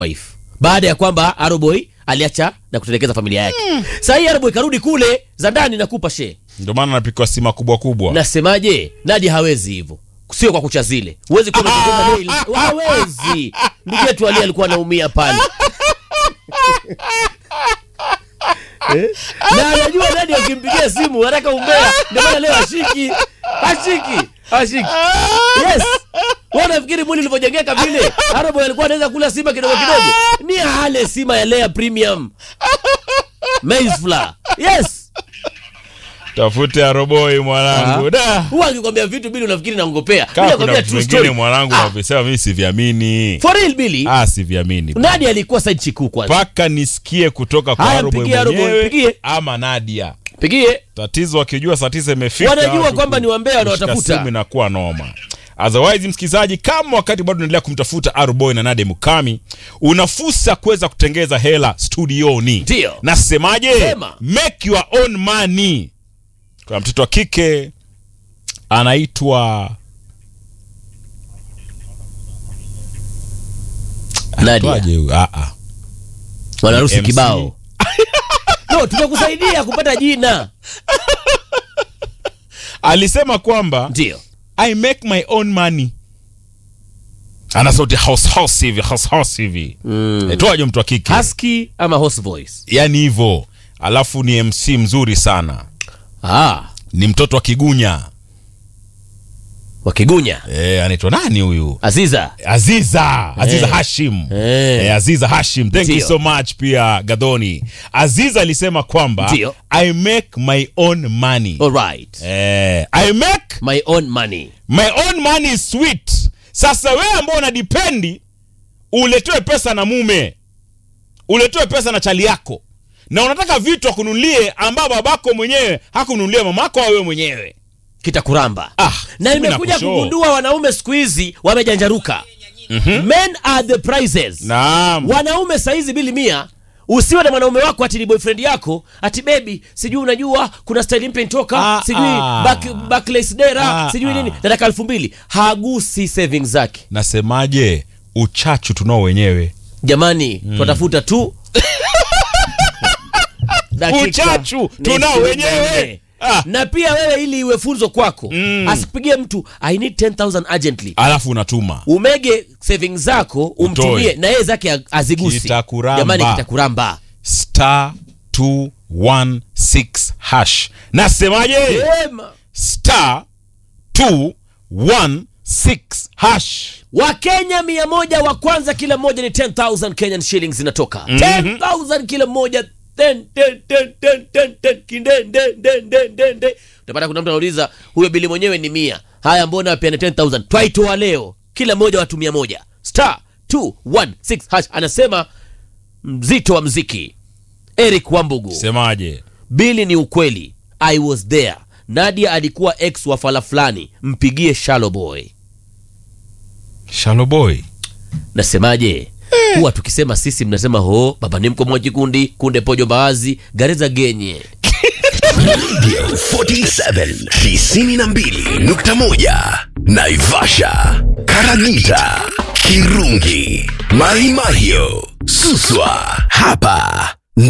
wife baada ya kwamba Aroboy aliacha na kutelekeza familia yake. Sasa hii Aroboy karudi kule za ndani nakupa she. Ndio maana anapikwa sima kubwa kubwa. Nasemaje? Nadia hawezi hivyo. Sio kwa kucha zile. Huwezi kuwa unatengeneza nails. Hawezi. Ndugu yetu Ali alikuwa anaumia pale. Eh? Na anajua Nadia akimpigia simu haraka umbea. Ndio maana leo ashiki. Ashiki. Ashiki. Yes. Wewe unafikiri mwili ulivyojengeka vile? Arabo alikuwa anaweza kula sima kidogo kidogo. Ni hale sima ya Lea Premium. Maize flour. Yes. Tafute aroboi mwanangu. Da. Huwa akikwambia vitu bili unafikiri naongopea. Kama Mimi kuna nakwambia vitu true vingine story. mwanangu Ah, navisema mimi siviamini. For real Billy. Ah, siviamini. Nadia alikuwa side chiku kwanza. Mpaka nisikie kutoka kwa Haya, Aroboi mpigie Aroboi, mwenyewe mpigie. ama Nadia. Pigie. Tatizo wakijua saa tisa imefika. Wanajua watu kwamba ku- ni wambea kushika wanawatafuta. simu inakuwa noma. Otherwise msikilizaji, kama wakati bado unaendelea kumtafuta Arboy na Nadia Mukami, una fursa kuweza kutengeza hela studioni. Ndio. Nasemaje? Sema. Make your own money. Kuna mtoto wa kike anaitwa Nadia. Anaitwaje huyu? Ah, ah. Wanarusi MC. kibao. No, tumekusaidia kupata jina. Alisema kwamba Ndio. I make my own money. Ana sauti house house hivi, house house hivi. Mm. Aitwaje mtu wa kike? Husky ama horse voice? yani hivyo alafu ni mc mzuri sana Ah, ni mtoto wa kigunya wakigunya. e, anaitwa nani huyu Aziza. aziza aziza Eh. hashim Eh. Eh, aziza hashim thank you Ndio. so much pia gadhoni aziza alisema kwamba Ndio. i make my own money All right. eh, i make My own money. my own money is sweet sasa wewe ambao unadipendi uletewe pesa na mume uletewe pesa na chali yako na unataka vitu akununulie ambao babako mwenyewe hakununulia mamako au wewe mwenyewe Kitakuramba. ah, Na mimi nimekuja nakushow. kugundua wanaume siku hizi wamejanjaruka. Men are the prizes. naam Wanaume saizi bili mia usiwe na mwanaume wako ati ni boyfriend yako ati baby sijui unajua kuna style mpya inatoka Ah, sijui ah. back, backless dera Ah, sijui ah. nini nataka elfu mbili hagusi savings zake nasemaje uchachu tunao wenyewe jamani twatafuta tu dakika Uchachu ni tunao ishirini na wenyewe. nne. Ah. na pia wewe ili iwe funzo kwako Mm. asipigie mtu i need 10000 urgently alafu unatuma umege savings zako umtumie Utoe. na yeye zake azigusi Kitakuramba. jamani kitakuramba star 216 hash nasemaje Ema. star 216 hash wakenya mia moja wa kwanza kila moja ni 10000 kenyan shillings zinatoka 10000 kila moja Ten, ten, ten, ten, ten, ten, kinden, den, den, den, den, den. utapata kuna mtu anauliza huyo bili mwenyewe ni mia haya mbona pia ni 10000 twaitoa leo kila moja watu mia moja star 216 hash anasema mzito wa mziki eric wambugu semaje bili ni ukweli i was there nadia alikuwa ex wa fala fulani mpigie shalo boy shaloboy nasemaje huwa tukisema sisi mnasema ho baba ni mko kikundi kunde pojo mbaazi gareza genye 47 92.1 Naivasha, Karagita, Kirungi, Maimahio, Suswa. Hapa